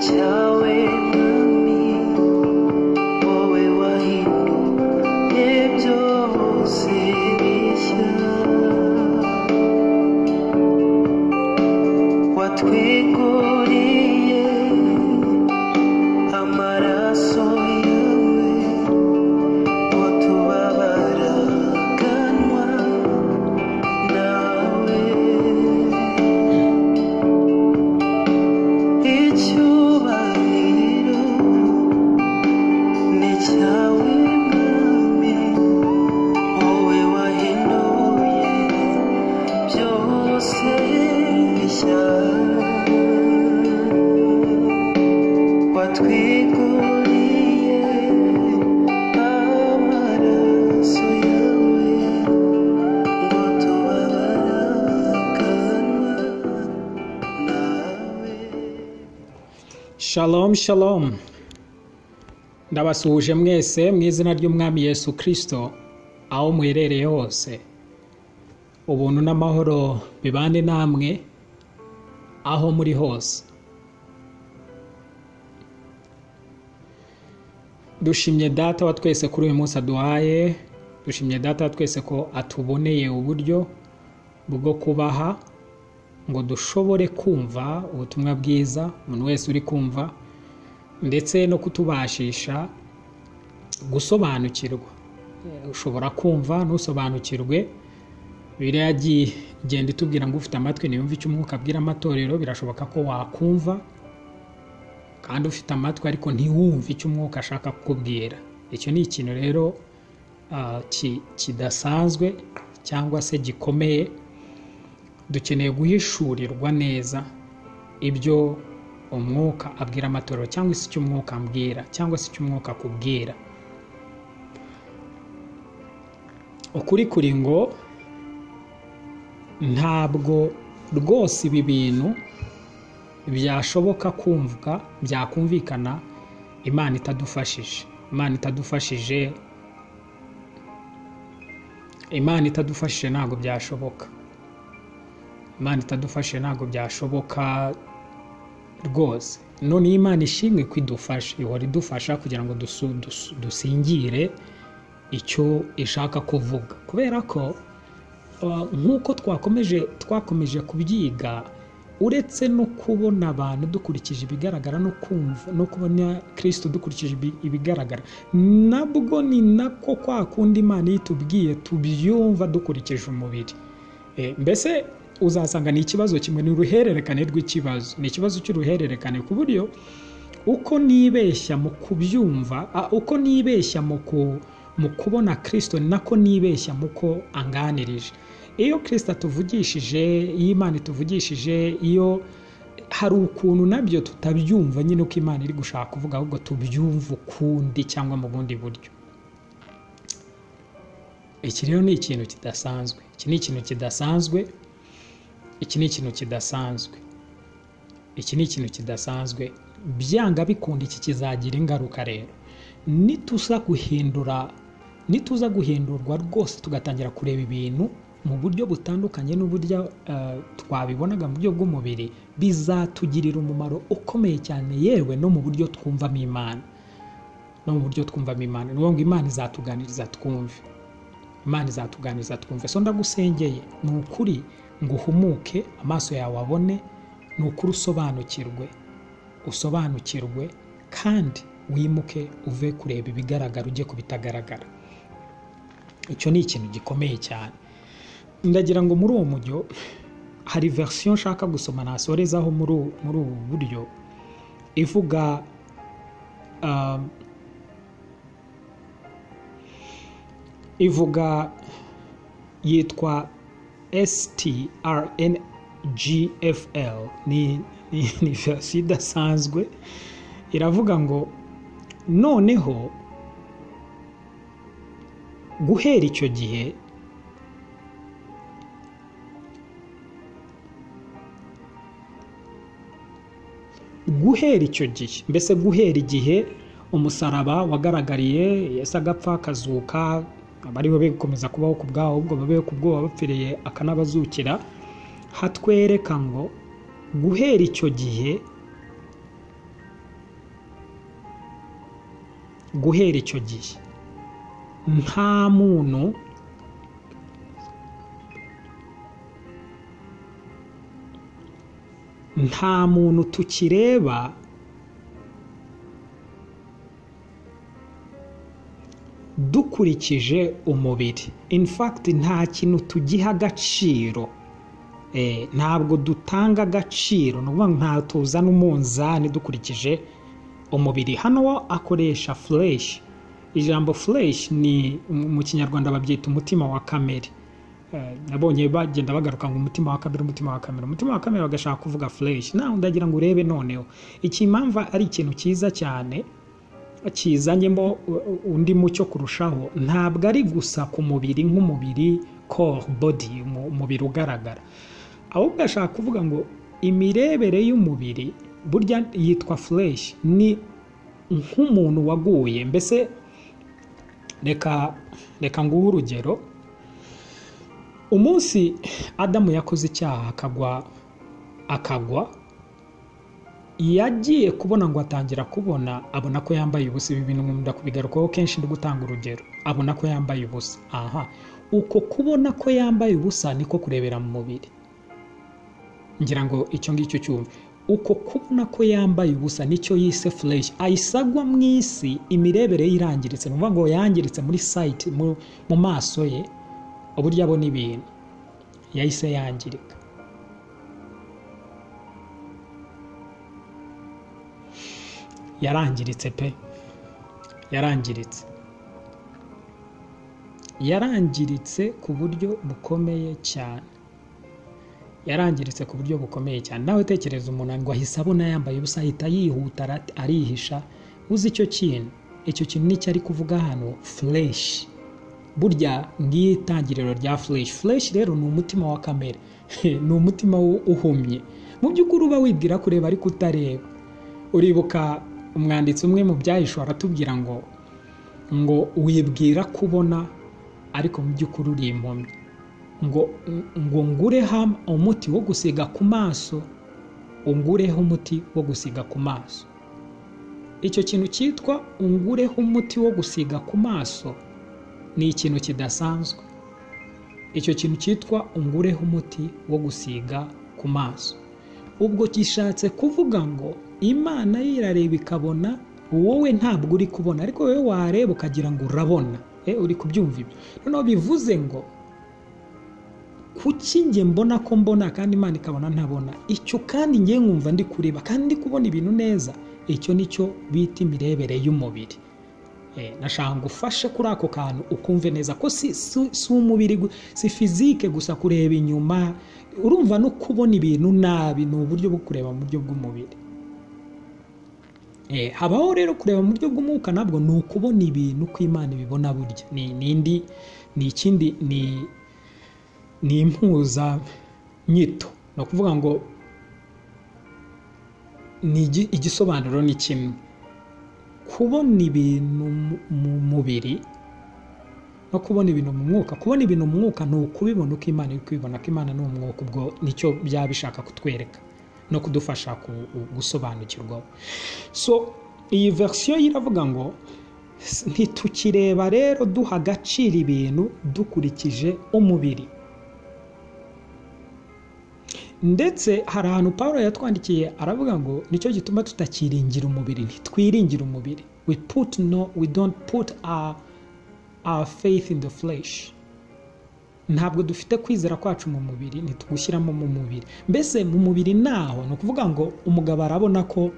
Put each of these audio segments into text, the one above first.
巧为了你，我为我一路也就随你下。Watwikururiye amaraso yawe, utubabaraganwa nawe. Icyubahiro ni cyawe mwami wowe wahinduye byose bishya watwiguriye amaraso yawe ngo tubabaraganwa nawe Shalom shalom ndabasuhuje mwese mu izina ry'umwami Yesu kirisito aho muherereye hose ubuntu n'amahoro bibane namwe aho muri hose dushimye data wa twese kuri uyu munsi aduhaye dushimye data wa twese ko atuboneye uburyo bwo kubaha ngo dushobore kumva ubutumwa bwiza umuntu wese uri kumva ndetse no kutubashisha gusobanukirwa Eh, ushobora kumva ntusobanukirwe biriya yagiye igenda itubwira ngo ufite amatwi ntiyumve icyo umwuka abwira amatorero birashoboka ko wakumva kandi ufite amatwi ariko ntiwumve icyo umwuka ashaka kukubwira icyo ni ikintu rero ah, ki- kidasanzwe cyangwa se gikomeye dukeneye guhishurirwa neza ibyo umwuka abwira amatorero cyangwa se icyo umwuka ambwira cyangwa se icyo umwuka akubwira ukuri kuri ngo ntabwo rwose ibi bintu byashoboka kumvwa byakumvikana imana itadufashije imana itadufashije imana itadufashije ntabwo byashoboka imana itadufashe ntabwo byashoboka rwose none iyo imana ishimwe ko idufashe ihora idufasha kugira ngo dusu- dusu- dusingire icyo ishaka kuvuga kubera ko uh, nk'uko twakomeje twakomeje kubyiga uretse no kubona abantu dukurikije ibigaragara no kumva no kubona kirisito dukurikije ibi- ibigaragara nabwo ni nako kwa kundi imana iyo itubwiye tubyumva dukurikije umubiri Eh, mbese uzasanga ni ikibazo kimwe ni uruhererekane rw'ikibazo ni ikibazo cy'uruhererekane ku buryo uko nibeshya mu kubyumva a- uko nibeshya mu ku- mu kubona kirisito ni nako nibeshya mu ko anganirije iyo kirisito atuvugishije iyo imana ituvugishije iyo hari ukuntu nabyo tutabyumva nyine uko imana iri gushaka kuvuga ahubwo tubyumva ukundi cyangwa mu bundi buryo iki rero ni ikintu kidasanzwe iki ni ikintu kidasanzwe iki ni ikintu kidasanzwe iki ni ikintu kidasanzwe byanga bikunda iki kizagira ingaruka rero nituza guhindura nituza guhindurwa rwose tugatangira kureba ibintu mu buryo butandukanye n'uburyo eh, twabibonaga mu buryo bw'umubiri bizatugirira umumaro ukomeye cyane yewe no mu buryo twumvamo imana no mu buryo twumvamo imana ni ukuvuga ngo imana izatuganiriza twumve imana izatuganiriza twumve so ndagusengeye ni ukuri ngo uhumuke amaso yawe abone ni ukuri usobanukirwe usobanukirwe kandi wimuke uve kureba ibigaragara ujye ku bitagaragara icyo ni ikintu gikomeye cyane ndagira ngo muri uwo mujyo hari verisiyo nshaka gusoma nasorezaho muri ubu- muri ubu buryo ivuga ah, ivuga yitwa STRNGFL ni ni ni verisiyo idasanzwe iravuga ngo noneho guhera icyo gihe guhera icyo gihe mbese guhera igihe umusaraba wagaragariye yesu agapfa akazuka abari bo bikomeza kubaho ku bwabo ahubwo babeho ku bwoba bapfiriye akanabazukira hatwereka ngo guhera icyo gihe guhera icyo gihe nta muntu nta muntu tukireba dukurikije umubiri in fact nta kintu tugiha agaciro Eh, ntabwo dutanga agaciro ni ukuvuga ngo nta tuzana umunzani dukurikije umubiri hano akoresha fureshi ijambo fureshi ni mu kinyarwanda babyita umutima wa kamere Eh, nabonye bagenda bagaruka ngo umutima wa kamere umutima wa kamere umutima wa kamere bagashaka kuvuga fureshi nawe ndagira ngo urebe noneho iki impamvu ari ikintu cyiza cyane kizanyemo u- u- undi mucyo kurushaho ntabwo ari gusa ku mubiri nk'umubiri core body umu- umubiri ugaragara ahubwo ashaka kuvuga ngo imirebere y'umubiri burya yitwa flesh ni nk'umuntu waguye mbese reka reka nguhe urugero umunsi adamu yakoze icyaha akagwa akagwa yagiye kubona ngo atangira kubona abona ko yambaye ubusa ibi bintu ndakubigarukaho kenshi ndi gutanga urugero abona ko yambaye ubusa aha uko kubona ko yambaye ubusa niko kurebera mu mubiri ngira ngo icyo ngicyo cyumve uko kubona ko yambaye ubusa nicyo yise fureshi ayisagwa mu isi imirebere ye irangiritse ni ukuvuga ngo yangiritse muri sayiti mu- mu maso ye uburyo abona ibintu yahise yangirika yarangiritse pe yarangiritse yarangiritse ku buryo bukomeye cyane yarangiritse ku buryo bukomeye cyane nawe tekereza umuntu ngo ahise abona yambaye ubusa ahita yihuta ara- arihisha uzi icyo kintu icyo kintu nicyo ari kuvuga hano fureshi burya ngiyo itangiriro rya fureshi fureshi rero ni umutima wa kamere ni umutima u- uhumye mu by'ukuri uba wibwira kureba ariko utareba uribuka umwanditsi umwe mu byahishwe aratubwira ngo ngo wibwira kubona ariko mu by'ukuri uri impumyi ngo ngo ngure ham- umuti wo gusiga ku maso ungureho umuti wo gusiga ku maso icyo kintu cyitwa ungureho umuti wo gusiga ku maso ni ikintu kidasanzwe icyo kintu cyitwa ungureho umuti wo gusiga ku maso ubwo gishatse kuvuga ngo imana yo irareba ikabona wowe ntabwo uri kubona ariko wowe wareba ukagira ngo urabona Eh, uri kubyumva ibyo noneho bivuze ngo kuki njye mbona ko mbona kandi imana ikabona ntabona icyo kandi njye nkumva ndi kureba kandi ndi kubona ibintu neza icyo nicyo bita imirebere y'umubiri Eh, nashaka ngo ufashe kuri ako kantu ukumve neza ko si, si, si umubiri gu- si fizike gusa kureba inyuma urumva no kubona ibintu nabi ni uburyo bwo kureba mu buryo bw'umubiri Eh, habaho rero kureba mu buryo bw'umwuka nabwo ni ukubona ibintu ko imana ibibona burya ni ni indi ni ikindi ni ni impuzanyito ni ukuvuga ngo ni igi- igisobanuro ni kimwe kubona ibintu mu- mu mubiri no kubona ibintu mu mwuka kubona ibintu mu mwuka ni ukubibona uko imana iri kubibona ko imana ni umwuka ubwo nicyo byaba bishaka kutwereka no kudufasha ku- gusobanukirwaho so iyi verisiyo iravuga ngo "S- ntitukireba rero duha agaciro ibintu dukurikije umubiri ndetse hari ahantu paul yatwandikiye aravuga ngo nicyo gituma tutakiringira umubiri ntitwiringira umubiri we put no we don't put our, our faith in the flesh ntabwo dufite kwizera kwacu mu mubiri ntitugushyiramo mu mubiri mbese mu mubiri naho ni ukuvuga ngo umugabo arabona ko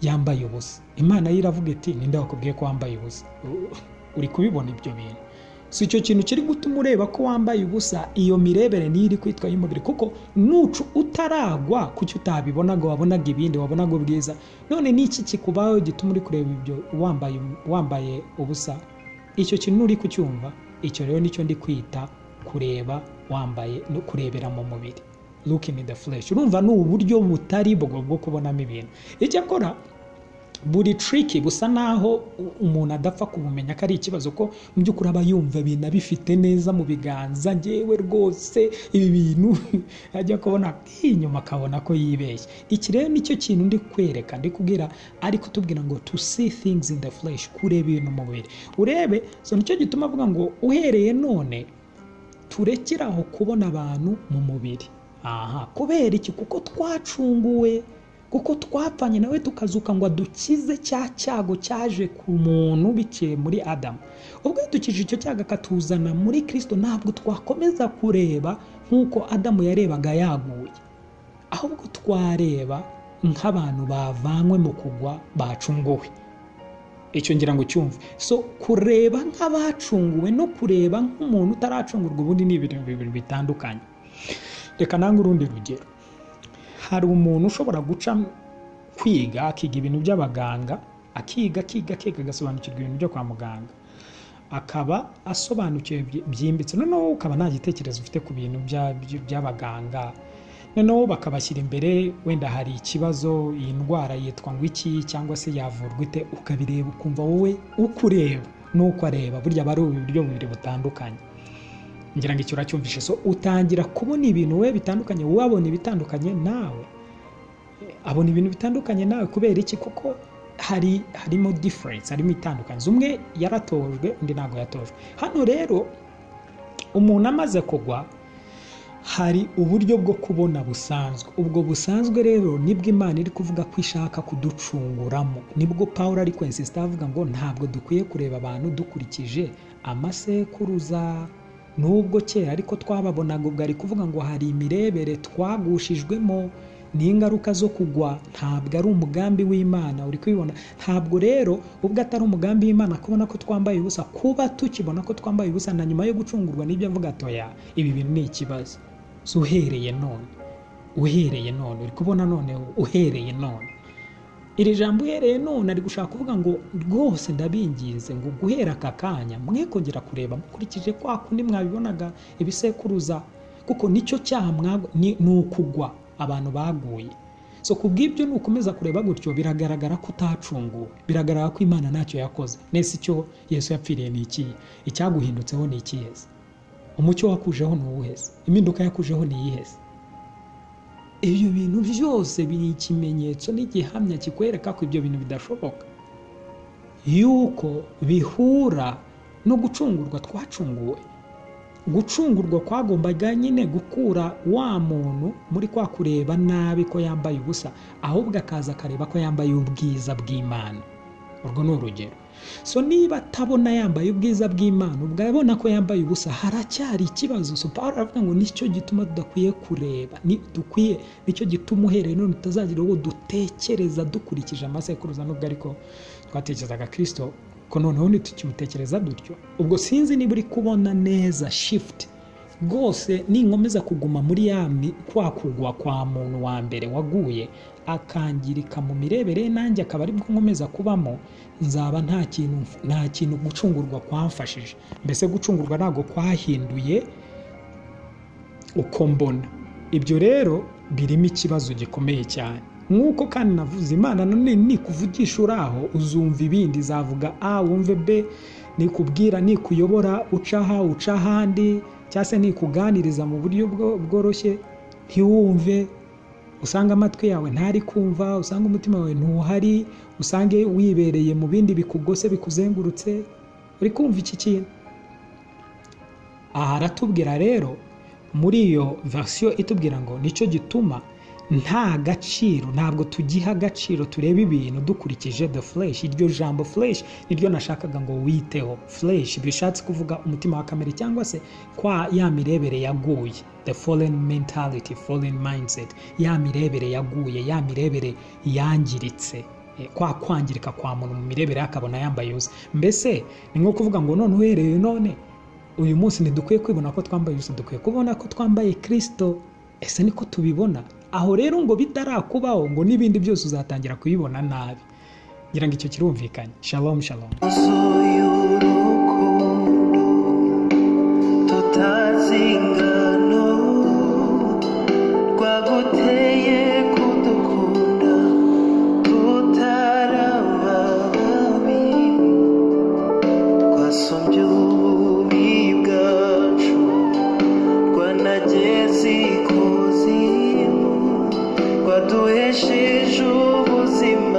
yambaye ubusa imana yo iravuga iti ninde wakubwiye ko wambaye ubusa U- uri kubibona ibyo bintu si icyo kintu kiri gutuma ureba ko wambaye ubusa iyo mirebere niyo iri kwitwa y'umubiri kuko nucu utaragwa kuki utabibonaga wabonaga ibindi wabonaga ubwiza none n'iki kikubaho gituma uri kureba ibyo wambaye wambaye ubusa icyo kintu uri kucyumva icyo rero nicyo ndi kwita kureba wambaye no kurebera mu mubiri look in the flesh urumva ni uburyo butari bwo bwo kubonamo ibintu icyakora buri triki busa naho u- umuntu adapfa kubumenya ko ari ikibazo ko mu by'ukuri aba yumva ibintu abifite neza mu biganza ngewe rwose ibi bintu ajya kubona inyuma akabona ko yibeshye iki rero nicyo kintu ndi kwereka ndi kubwira ari kutubwira ngo to see things in the flesh kureba ibintu mu mubiri urebe so nicyo gituma avuga ngo uhereye none turekere aho kubona abantu mu mubiri aha kubera iki kuko twacunguwe kuko twapfanye nawe tukazuka ngo dukize cya cyago cyaje ku muntu biciye muri adamu ubwo dukije icyo cyago akatuzana muri kirisito ntabwo twakomeza kureba nk'uko adamu yarebaga yaguye ahubwo twareba nk'abantu bavanywe mu kugwa bacunguwe icyo ngira ngo cyumve so kureba nk'abacunguwe no kureba nk'umuntu utaracungurwa ubundi ni ibintu bibiri bitandukanye reka nange urundi rugero hari umuntu ushobora guca kwiga akiga ibintu by'abaganga akiga akiga akiga agasobanukirwa ibintu byo kwa muganga akaba asobanukiwe byi- byimbitse noneho wowe ukaba nta gitekerezo ufite ku bintu bya- by- by'abaganga noneho bakabashyira imbere wenda hari ikibazo iyi ndwara yitwa ngo iki cyangwa se yavurwa ite ukabireba ukumva wowe uko ureba n'uko areba burya aba ari uburyo bubiri butandukanye ngira ngo icyo uracyumvishe so utangira kubona ibintu we bitandukanye wowe abona ibitandukanye nawe abona ibintu bitandukanye nawe kubera iki kuko hari harimo difference harimo itandukanye umwe yaratojwe undi ntabwo yatojwe hano rero umuntu amaze kugwa hari uburyo bwo kubona busanzwe ubwo busanzwe rero nibwo imana iri kuvuga ko ishaka kuducunguramo nibwo paul ari kwensisita avuga ngo ntabwo dukwiye kureba abantu dukurikije amasekuruza nubwo kera ariko twababonaga ubwo ari kuvuga ngo hari imirebere twagushijwemo n'ingaruka zo kugwa ntabwo ari umugambi w'imana uri kubibona ntabwo rero ubwo atari umugambi w'imana kubona ko twambaye ubusa kuba tukibona ko twambaye ubusa na nyuma yo gucungurwa n'ibyo avuga atoya ibi bintu ni ikibazo so uhereye none uhereye none uri kubona none uhereye none iri jambo uhereye none ari gushaka kuvuga ngo rwose ndabinginze ngo guhera aka kanya mwe kongera kureba mukurikije kwa kundi mwabibonaga ibisekuruza kuko nicyo cyaha mwagwa ni ni ukugwa abantu baguye so ku bw'ibyo nukomeza kureba gutyo biragaragara ko utacunguwe biragaragara ko imana ntacyo yakoze nese icyo yesu yapfiriye ni ikihe icyaguhindutseho ni ikihe se umucyo wakujeho ni uwuhe se impinduka yakujeho ni iyihe se ibyo bintu byose biri ikimenyetso n'igihamya kikwereka ko ibyo bintu bidashoboka yuko bihura no gucungurwa twacunguwe gucungurwa kwagombaga nyine gukura wa muntu muri kwa kureba nabi ko yambaye ubusa ahubwo akaza akareba ko yambaye ubwiza bw'imana urwo ni urugero so niba atabona yambaye ubwiza bw'imana ubwo abona ko yambaye ubusa haracyari ikibazo so paul aravuga ngo nicyo gituma tudakwiye kureba ni dukwiye nicyo gituma uhereye none tutazagira uwo dutekereza dukurikije amasekuruza nubwo ariko twatekerezaga kirisito ko noneho ntitukimutekereza dutyo ubwo sinzi niba uri kubona neza shifuti rwose ninkomeza kuguma muri ya mi- kwa kugwa kwa muntu wa mbere waguye akangirika mu mirebere ye, nanjye akaba aribwo nkomeza kubamo nzaba nta kintu nta kintu gucungurwa kwamfashije mbese gucungurwa ntabwo kwahinduye uko mbona ibyo rero birimo ikibazo gikomeye cyane nk'uko kandi navuze imana none nikuvugisha uri aho uzumva ibindi zavuga a wumve b nikubwira nikuyobora uca aha uca ahandi cyangwa se nikuganiriza mu buryo bwo- bworoshye ntiwumve usanga amatwi yawe ntari kumva usanga umutima wawe ntuhari usange wibereye mu bindi bikugose bikuzengurutse uri kumva iki kintu aha aratubwira rero muri iyo verisiyo itubwira ngo nicyo gituma nta gaciro ntabwo tugiha agaciro tureba ibintu dukurikije the flesh iryo jambo flesh niryo nashakaga ngo witeho flesh bishatse kuvuga umutima wa kamere cyangwa se kwa ya mirebere yaguye the fallen mentality fallen mindset ya mirebere yaguye ya mirebere yangiritse Eh, kwa kwangirika kwa muntu mu mirebere ye akabona yambaye ubusa mbese ni nko kuvuga ngo none uhereye none uyu munsi ntidukwiye kwibona ko twambaye ubusa dukwiye kubona ko twambaye kirisito ese niko tubibona aho rero ngo bitarakubaho ngo n'ibindi byose uzatangira kubibona nabi ngira ngo icyo kirumvikanye shalom shalom Soy urukundo tutazingano twaguteye kudukunda tutarawe waduhesheje ubuzima